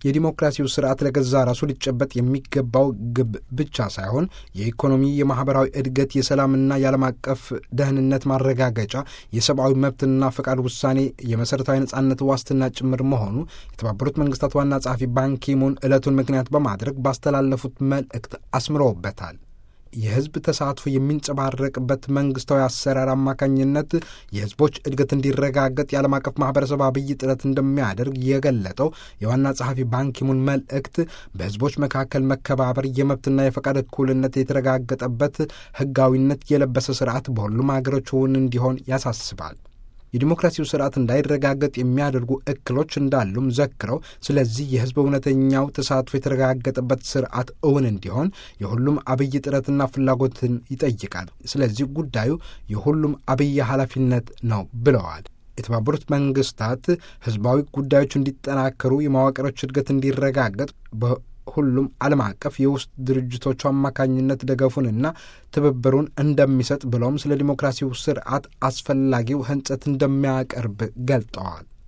የዲሞክራሲው ስርዓት ለገዛ ራሱ ሊጨበጥ የሚገባው ግብ ብቻ ሳይሆን የኢኮኖሚ፣ የማህበራዊ እድገት፣ የሰላምና የዓለም አቀፍ ደህንነት ማረጋገጫ፣ የሰብአዊ መብትና ፈቃድ ውሳኔ፣ የመሠረታዊ ነጻነት ዋስትና ጭምር መሆኑ የተባበሩት መንግስታት ዋና ጸሐፊ ባንኪሙን ዕለቱን ምክንያት በማድረግ ባስተላለፉት መልእክት አስምረውበታል። የህዝብ ተሳትፎ የሚንጸባረቅበት መንግስታዊ አሰራር አማካኝነት የህዝቦች እድገት እንዲረጋገጥ የዓለም አቀፍ ማህበረሰብ አብይ ጥረት እንደሚያደርግ የገለጠው የዋና ጸሐፊ ባንኪሙን መልእክት በህዝቦች መካከል መከባበር፣ የመብትና የፈቃድ እኩልነት የተረጋገጠበት ህጋዊነት የለበሰ ስርዓት በሁሉም ሀገሮች እውን እንዲሆን ያሳስባል። የዲሞክራሲው ስርዓት እንዳይረጋገጥ የሚያደርጉ እክሎች እንዳሉም ዘክረው፣ ስለዚህ የህዝብ እውነተኛው ተሳትፎ የተረጋገጠበት ስርዓት እውን እንዲሆን የሁሉም አብይ ጥረትና ፍላጎትን ይጠይቃል። ስለዚህ ጉዳዩ የሁሉም አብይ ኃላፊነት ነው ብለዋል። የተባበሩት መንግስታት ህዝባዊ ጉዳዮች እንዲጠናከሩ፣ የመዋቅሮች እድገት እንዲረጋገጥ ሁሉም ዓለም አቀፍ የውስጥ ድርጅቶቹ አማካኝነት ደገፉንና ትብብሩን እንደሚሰጥ ብለውም ስለ ዲሞክራሲው ስርዓት አስፈላጊው ህንጸት እንደሚያቀርብ ገልጠዋል።